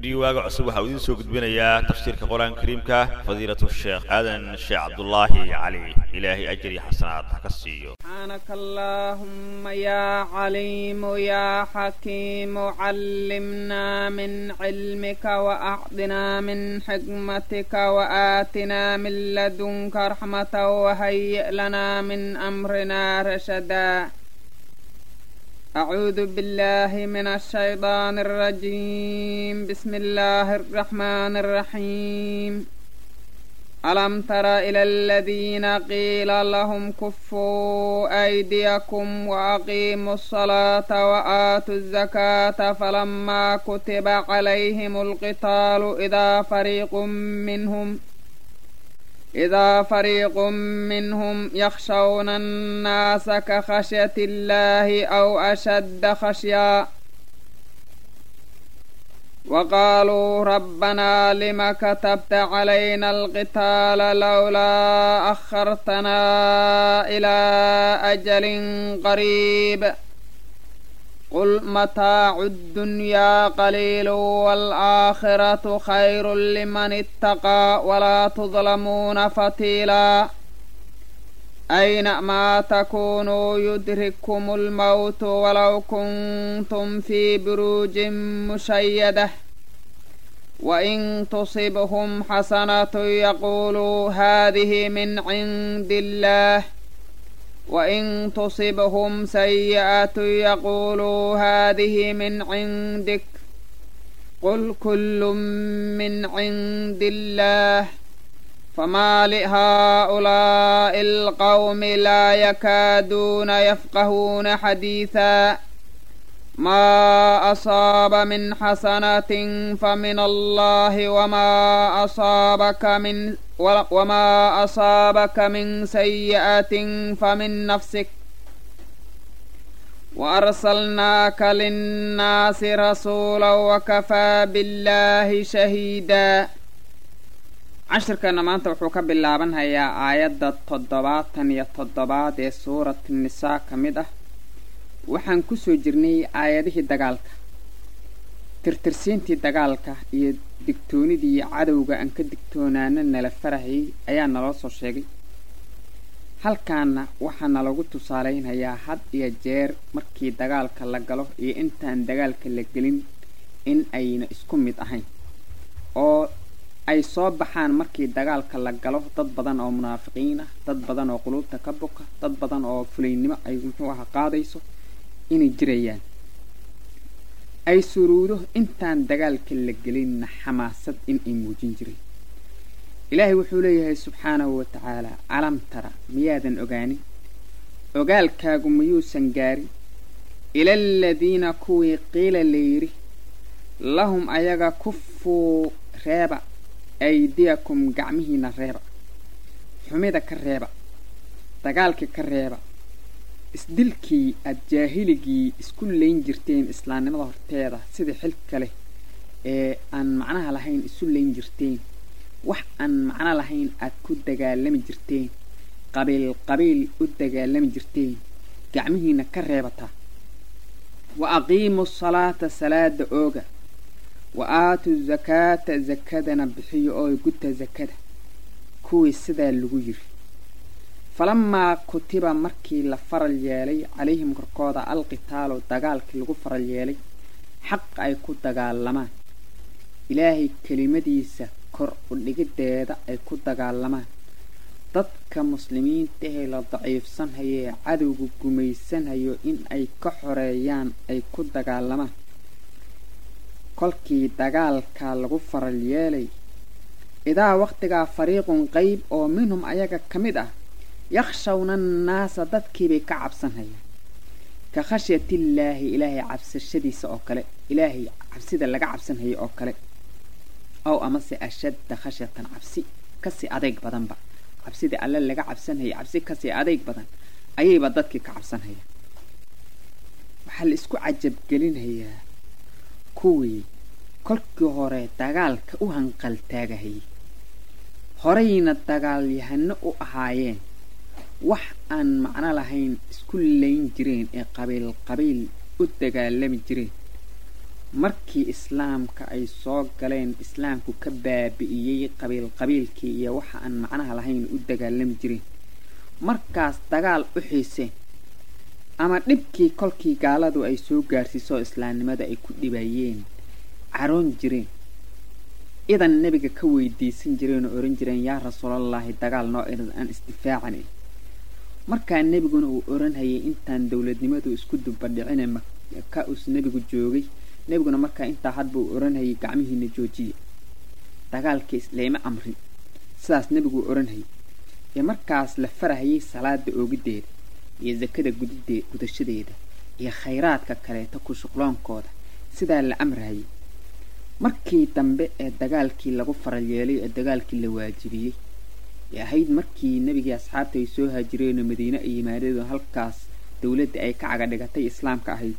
rediyo waaga cusub waxaa uu idiin soo gudbinayaa tafsiirka qur-aanka kariimka fadiilatu sheekh aadan sheekh cabdulaahi cali ilaahay ajir iyo xasanaad ha ka siiyo سبحانك اللهم يا عليم يا حكيم علمنا من علمك وأعطنا من حكمتك وآتنا من لدنك رحمة وهيئ لنا من أمرنا رشدا أعوذ بالله من الشيطان الرجيم بسم الله الرحمن الرحيم ألم تر إلى الذين قيل لهم كفوا أيديكم وأقيموا الصلاة وآتوا الزكاة فلما كتب عليهم القتال إذا فريق منهم إذا فريق منهم يخشون الناس كخشية الله أو أشد خشيا وقالوا ربنا لم كتبت علينا القتال لولا أخرتنا إلى أجل قريب قل متاع الدنيا قليل والآخرة خير لمن اتقى ولا تظلمون فتيلا أينما تكونوا يدرككم الموت ولو كنتم في بروج مشيدة وإن تصبهم حسنة يقولوا هذه من عند الله وإن تصبهم سيئة يقولوا هذه من عندك قل كل من عند الله فما لهؤلاء القوم لا يكادون يفقهون حديثا ما أصاب من حسنة فمن الله وما أصابك من وما أصابك من سيئة فمن نفسك وأرسلناك للناس رسولا وكفى بالله شهيدا cashirkana maanta wuxuu ka bilaabanhayaa aayadda toddobaatan iyo toddobaad ee suurat nisaa ka mid ah waxaan kusoo jirnay aayadihii dagaalka tirtirsiintii dagaalka iyo digtoonidii cadowga aan ka digtoonaana nala farahayay ayaa naloo soo sheegay halkaana waxaa nalagu tusaalaynhayaa had iyo jeer markii dagaalka la galo iyo intaan dagaalka la gelin in ayna isku mid ahayn oo ay soo baxaan markii dagaalka la galo dad badan oo munaafiqiin ah dad badan oo quluubta ka boka dad badan oo fulaynimo ay muxuu aha qaadayso inay jirayaan ay suruudo intaan dagaalka la gelinna xamaasad in ay muujin jiray ilaahay wuxuu leeyahay subxaanahu wa tacaalaa calam tara miyaadan ogaanin ogaalkaagu miyuusan gaarin ilaaladiina kuwii qiila layidhi lahum ayaga kufuu reeba aydiyakum gacmihiina reeba xumida ka reeba dagaalkii ka reeba isdilkii aad jaahiligii isku layn jirteen islaamnimada horteeda sida xilka leh ee aan macnaha lahayn isu layn jirteen wax aan macno lahayn aad ku dagaalami jirteen qabiil qabiil u dagaalami jirteen gacmihiina ka reebataa wa aqiimu salaata salaada ooga wa aatu zakaata zakadana bixiyo oo guta zakada kuwii sidaa lagu yiri falamaa kutiba markii la faral yeelay calayhim korkooda alqitaalu dagaalkii lagu faral yeelay xaq ay ku dagaalamaan ilaahay kelimadiisa kor u dhigideeda ay ku dagaalamaan dadka muslimiinta ee la daciifsanhayo ee cadowga gumaysanhayo in ay ka xoreeyaan ay ku dagaalamaan kolkii dagaalka lagu faral yeelay idaa waqtigaa fariiqun qeyb oo minhum ayaga ka mid ah yakhshawna annaasa dadkiibay ka cabsanhayaan ka khashyatillaahi ilaahay cabsashadiisa oo kale ilaahay cabsida laga cabsanhayo oo kale ow amase ashadda khashyatan cabsi kasii adeyg badanba cabsidii alle laga cabsanhaya cabsi kasii adeyg badan ayayba dadkii ka cabsanhayaan waxaa la isku cajabgelinhayaa kuwii kolkii hore dagaalka u hanqaltaagahayay horeyna dagaalyahano u ahaayeen wax aan macno lahayn isku layn jireen ee qabiil qabiil u dagaalami jireen markii islaamka ay soo galeen islaamku ka baabi'iyey qabiil qabiilkii iyo waxa aan macnaha lahayn u dagaalami jireen markaas dagaal u xiiseen ama dhibkii kolkii gaaladu ay soo gaarsiisoo islaamnimada ay ku dhibayeen caroon jireen idan nebiga ka weydiisan jireen oo ohan jireen yaa rasuulallaahi dagaal noo idan aan isdifaacan markaa nebiguna uu oranhayay intaan dowladnimadu isku dubadhicine maka us nebigu joogay nebiguna markaa intaa hadba uu oranhayay gacmihiina joojiya dagaalkii islayma amrin sidaas nebiguu oranhayay ee markaas la farahayay salaada oogiddeeda iyo sakada gudidee gudashadeeda iyo khayraadka kaleeto ku shuqloonkooda sidaa la amrahayay markii dambe ee dagaalkii lagu faral yeelay ee dagaalkii la waajibiyey ee ahayd markii nebigii asxaabta ay soo haajireenoo madiine ay yimaadeen halkaas dowladda ay ka caga dhigatay islaamka ahayd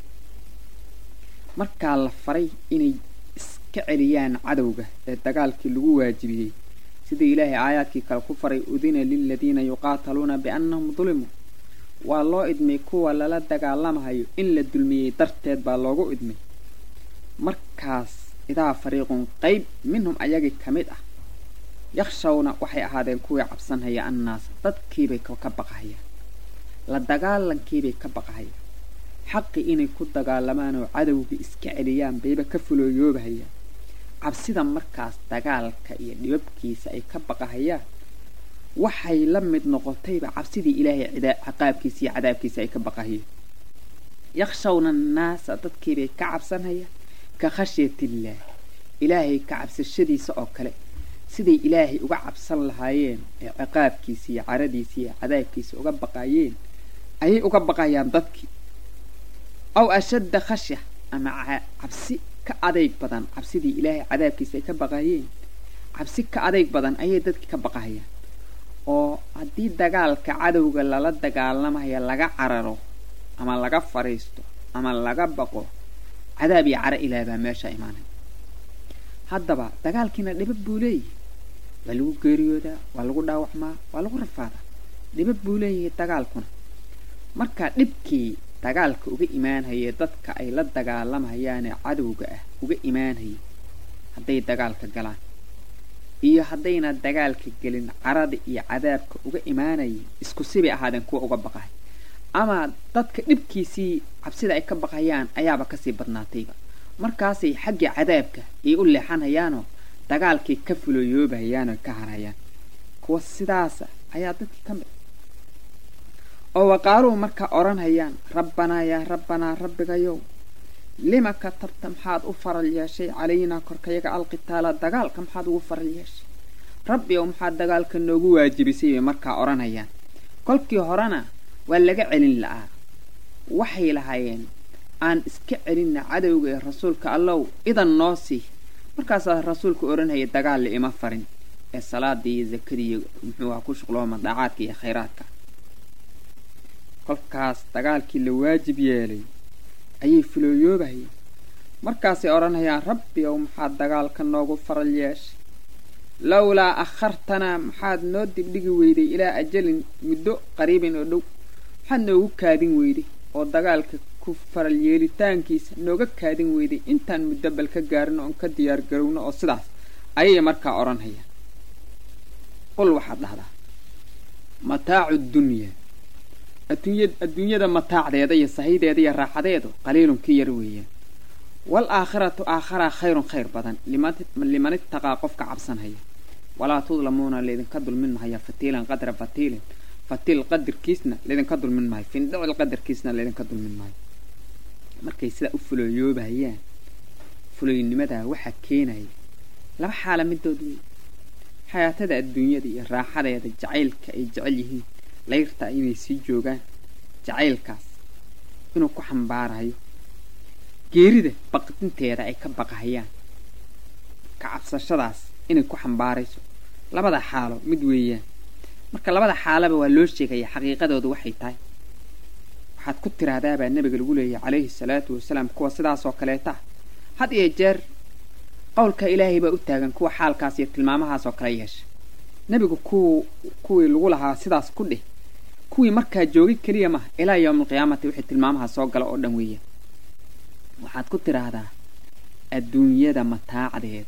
markaa la faray inay iska celiyaan cadowga ee dagaalkii lagu waajibiyey sida ilaahay aayaadkii kale ku faray udina liladiina yuqaataluuna biannahum dulimuu waa loo idmay kuwa lala dagaalamahayo in la dulmiyey darteed baa loogu idmay markaas idaa fariiqun qayb minhum ayagii ka mid ah yakshawna waxay ahaadeen kuwii cabsanhaya annaas dadkiibay ka baqahayaan la dagaalankiibay ka baqahayaan xaqi inay ku dagaalamaan oo cadowga iska celiyaan bayba ka fulooyoobahayaan cabsida markaas dagaalka iyo dhibabkiisa ay ka baqahayaan waxay la mid noqotayba cabsidii ilaahay ciqaabkiisa iyo cadaabkiisa ay ka baqahayeen yakshawna annaasa dadkiibay ka cabsanhayaan ka khashyatillaah ilaahay ka cabsashadiisa oo kale siday ilaahay uga cabsan lahaayeen ee ciqaabkiisa iyo caradiisa iyo cadaabkiisa uga baqayeen ayay uga baqayaan dadkii aw ashadda khashya ama cabsi ka adayg badan cabsidii ilaahay cadaabkiisa ay ka baqayeen cabsi ka adayg badan ayay dadkii ka baqahayaan oo haddii dagaalka cadowga lala dagaalamaya laga cararo ama laga fadhiisto ama laga baqo cadaab iyo caro ilaah baa meesha imaanay haddaba dagaalkiina dhibab buu leeyahay waa lagu geeriyoodaa waa lagu dhaawacmaa waa lagu rafaadaa dhibab buu leeyahay dagaalkuna marka dhibkii dagaalka uga imaanhayee dadka ay la dagaalamahayaanee cadowga ah uga imaanhayay hadday dagaalka galaan iyo haddayna dagaalka gelin carada iyo cadaabka uga imaanayay isku sibay ahaadeen kuwa uga baqahay ama dadka dhibkiisii cabsida ay ka baqayaan ayaaba kasii badnaatayba markaasay xaggii cadaabka ay u leexanhayaanoo dagaalkay ka fulooyoobahayaanoo ka harhayaan kuwa sidaasa ayaa dadkii ka mid oo waqaaluhu markaa odhanhayaan rabbanaa yaa rabbanaa rabbigayow lima katabta maxaad u faral yeeshay calaynaa korkayaga alqitaala dagaalka maxaad ugu faral yeeshay rabbi ow maxaad dagaalka noogu waajibisay bay markaa odhanayaan kolkii horena waa laga celin la'aa waxay lahaayeen aan iska celinna cadowga ee rasuulka allow idan noo sii markaasaa rasuulka odhanhaya dagaal la ima farin ee salaadii iyo zakadii iyo muxuu aha ku shuqlooma daacaadka iyo khayraadka kolkaas dagaalkii la waajib yeelay ayay fulooyoobahayeen markaasay odhanayaan rabbi ow maxaad dagaalka noogu faral yeeshay lowlaa akhartanaa maxaad noo dibdhigi weyday ilaa ajalin muddo qariibin oo dhow maxaad noogu kaadin weyday oo dagaalka ku faral yeelitaankiisa nooga kaadin weyday intaan muddo bal ka gaarino oon ka diyaar garowno oo sidaas ayay markaa odhanhayaan qul waxaad dhahdaa mataacu dunyaa adduunya adduunyada mataacdeeda iyo sahideeda iyo raaxadeedu qaliilun ka yar weeyaan wal aakhiratu aakharaa khayrun khayr badan liman itaqaa qofka cabsanhaya walaa tudlamuuna laydinka dulmin mahaya fatiilan qadra fatiilin fatiil qadarkiisna laydinka dulmin maayo findhicil qadarkiisna laydinka dulmin maayo markay sidaa u fulooyoobahayaan fuloynimadaa waxaa keenaya laba xaala midood wey xayaatada adduunyada iyo raaxadeeda jacaylka ay jecel yihiin layrta inay sii joogaan jacaylkaas inuu ku xambaarayo geerida baqdinteeda ay ka baqahayaan ka cabsashadaas inay ku xambaarayso labada xaalo mid weeyaan marka labada xaalaba waa loo sheegaya xaqiiqadoodu waxay tahay waxaad ku tiraahdaabaa nebiga lagu leeyahay calayhi salaatu wasalaam kuwa sidaasoo kaleeta had iyo jeer qowlka ilaahay baa u taagan kuwa xaalkaas iyo tilmaamahaas oo kale yeesha nebigu kuw kuwii lagu lahaa sidaas ku dheh kuwii markaa joogay keliya maha ilaa yowmaalqiyaamati wixii tilmaamaha soo gala oo dhan weeyaan waxaad ku tidhaahdaa adduunyada mataacdeeda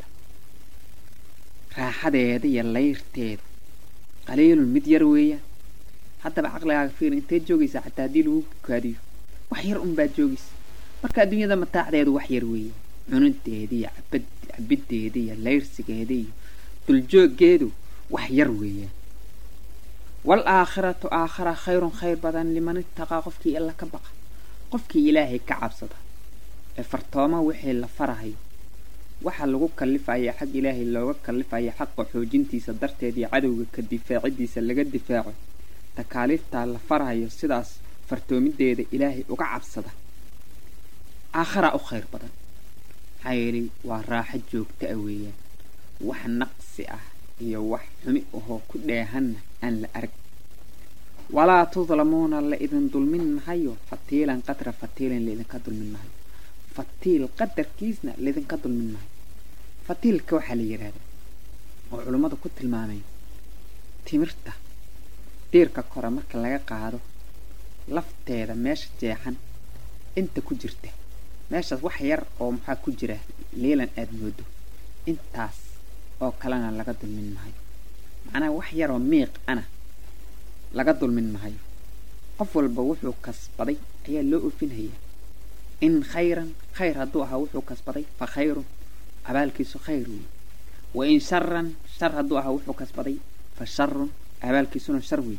raaxadeeda iyo layrteeda qaliilun mid yar weeyaan haddaba caqligaaga fiir inteed joogaysaa xataa haddii lagu kaadiyo wax yar unbaad joogaysa marka adduunyada mataacdeedu wax yar weeyaan cunudeeda iyo cabad cabiddeeda iyo layrsigeeda iyo duljoogeedu wax yar weeyaan wal aakhiratu aakhara khayrun khayr badan liman itaqaa qofkii alla ka baqa qofkii ilaahay ka cabsada ee fartooma wixii la farahayo waxa lagu kallifaya xag ilaahay looga kallifaya xaqa xoojintiisa darteed iyo cadowga ka difaacidiisa laga difaaco takaaliiftaa la farahayo sidaas fartoomideeda ilaahay uga cabsada aakharaa u khayr badan maxaa yeelay waa raaxo joogta ah weeyaan wax naqsi ah iyo wax xumi ahoo ku dheehanna aan la arag walaa tudlamuuna la idin dulmin mahayo fatiilan qadra fatiilan laidinka dulmin mahayo fatiil qadarkiisna laydinka dulmin mahayo fatiilka waxaa la yidhaahdaa oo culummadu ku tilmaamay timirta diirka kore marka laga qaado lafteeda meesha jeexan inta ku jirta meeshaas wax yar oo maxaa ku jira liilan aada moodo intaas oo kalena laga dulmin mahayo macnaha wax yaroo miiq ana laga dulmin mahayo qof walba wuxuu kasbaday ayaa loo ofinhayaa in khayran khayr hadduu ahaa wuxuu kasbaday fa khayrun abaalkiisu khayr wey wa in sharan shar hadduu ahaa wuxuu kasbaday fa sharun abaalkiisuna shar wey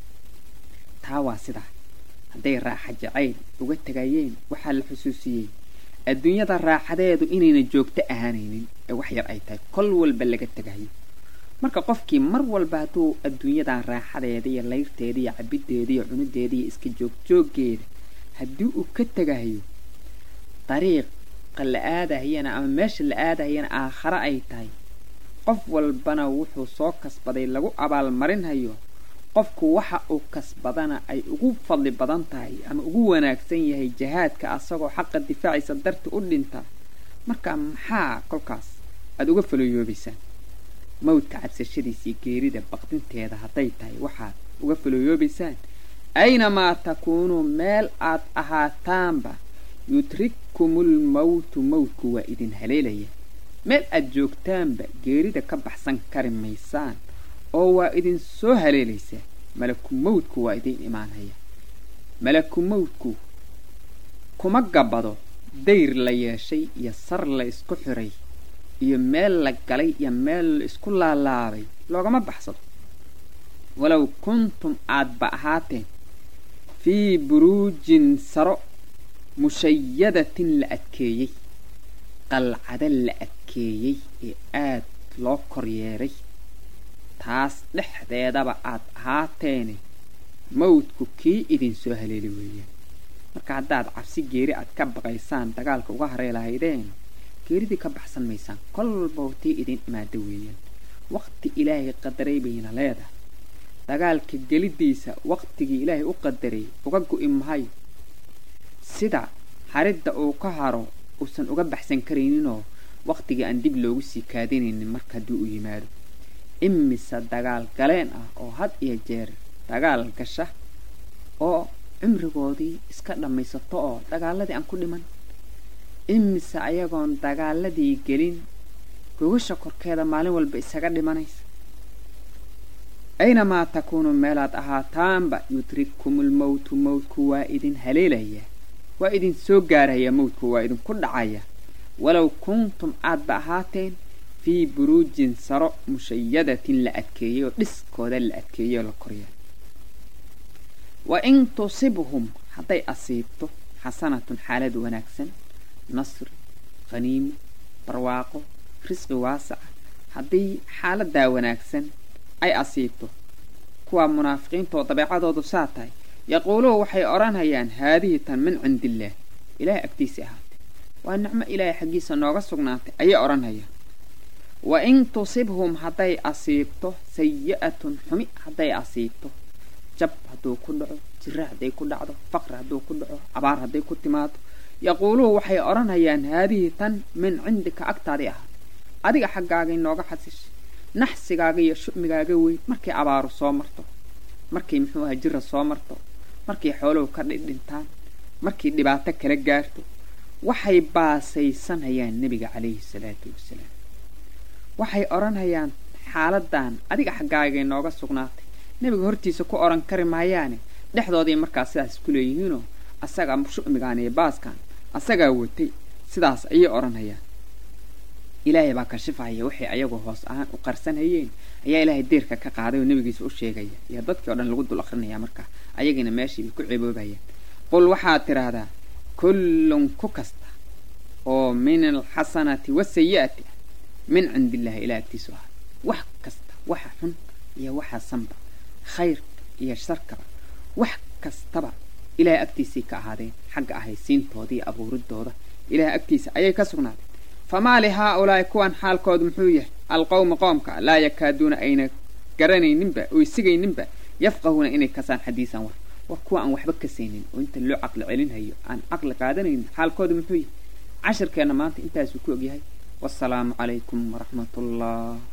taa waa sidaa hadday raaxa jacayl uga tegayeen waxaa la xusuusiyey adduunyada raaxadeedu inayna joogto ahaanaynin ee wax yar ay tahay kol walba laga tegayo marka qofkii mar walba hadduu adduunyadan raaxadeeda iyo layrteeda iyo cabiddeeda iyo cunudeeda iyo iska joogjooggeeda haddii uu ka tegayo dariiqa la aadahayana ama meesha la aadahayana aakhare ay tahay qof walbana wuxuu soo kasbaday lagu abaalmarinhayo qofku waxa uu kasbadana ay ugu fadli badan tahay ama ugu wanaagsan yahay jihaadka asagoo xaqa difaacaysa darta u dhinta marka maxaa kolkaas aada uga falooyoobaysaan mawdka cabsashadiisa iyo geerida baqdinteeda hadday tahay waxaad uga falooyoobaysaan aynamaa takuunuu meel aad ahaataanba yudrikkumul mawtu mawdku waa idin haleelaya meel aad joogtaanba geerida ka baxsan kari maysaan oo waa idin soo haleelaysaa malaku mawdku waa idin imaanaya malaku mawdku kuma gabado dayr la yeeshay iyo sar la isku xiray iyo meel la galay iyo meel la isku laalaabay loogama baxsado walow kuntum aadba ahaateen fii buruujin saro mushayadatin la adkeeyey qalcada la adkeeyey ee aad loo koryeeray taas dhexdeedaba aad ahaateene mawdku kii idin soo haleeli weeyaan marka haddaad cabsi geeri aad ka baqaysaan dagaalka uga harey lahaydeen geeridii ka baxsan maysaan kolba tii idin imaada weeyaan waqti ilaahay qadaray bayna leedahay dagaalka geliddiisa waqtigii ilaahay u qadaray uga go'i mahayo sida haridda uu ka haro uusan uga baxsan karayninoo waqtigii aan dib loogu sii kaadinaynin marka haddii uu yimaado imise dagaal galeen ah oo had iyo jeer dagaal gasha oo cimrigoodii iska dhammaysato oo dagaaladii aan ku dhiman imise ayagoon dagaaladii gelin gogasha korkeeda maalin walba isaga dhimanaysa aynamaa takuunu meelaad ahaataanba yudrikkumul mawtu mawdku waa idin haleelaya waa idin soo gaaraya mawdku waa idinku dhacaya walow kuntum aadba ahaateen fii buruujin saro mushayadatin la adkeeyey oo dhiskooda la adkeeyey oo la korya wa in tusibhum hadday asiibto xasanatun xaalad wanaagsan nasri khaniimo barwaaqo risqi waasaca haddii xaaladaa wanaagsan ay asiibto kuwaa munaafiqiintaoo dabeecadoodu saa tahay yaquuluhu waxay odhanhayaan haadihi tan min cindiillaah ilaahay agtiisii ahaatay waa nicmo ilaahay xaggiisa nooga sugnaatay ayay odhanhayaan wa in tusibhum hadday asiibto sayi'atun xumi hadday asiibto jab hadduu ku dhaco jiro hadday ku dhacdo faqri hadduu ku dhaco abaar hadday ku timaado yaquuluhu waxay odhanhayaan haadihi tan min cindika agtaadii ahaatay adiga xaggaagay nooga xasishay naxsigaaga iyo shumigaaga weyn markay abaaru soo marto markay muxuu aha jira soo marto markay xooluhu ka dhidhintaan markay dhibaato kala gaarto waxay baasaysanhayaan nebiga calayhi salaatu wasalaam waxay odhanhayaan xaaladan adiga xaggaagay nooga sugnaatay nebiga hortiisa ku odhan kari maayaane dhexdooday markaas sidaas ku leeyihiinoo asagaa shu'migaan iyo baaskan asagaa watay sidaas ayay odhanhayaan ilaahay baa kashifahaya waxay ayagu hoos ahaan u qarsanhayeen ayaa ilaahay deerka ka qaaday oo nebigiisa u sheegaya iyo dadkii o dhan lagu dul akrinaya markaa ayagiina meeshii bay ku ciboobayaan qul waxaad tidhaahdaa kullun ku kasta oo min alxasanati wasayi'ati min cindi illaahi ilaa agtiisu ahaa wax kasta waxa xun iyo waxa sanba khayrka iyo sharkaba wax kastaba ilaahay agtiisay ka ahaadeen xagga ahaysiintooda iyo abuuridooda ilaahay agtiisa ayay ka sugnaadeen famaa li haa-ulaa'i kuwan xaalkoodu muxuu yahay alqowma qoomka laa yakaaduuna ayna garanayninba oy sigayninba yafqahuuna inay kasaan xadiisan war war kuwa aan waxba kasaynin oo inta loo caqli celinhayo aan caqli qaadanaynin xaalkoodu muxuu yahay cashirkeenna maanta intaasuu ku ogyahay wasalaamu calaykum waraxmat ullah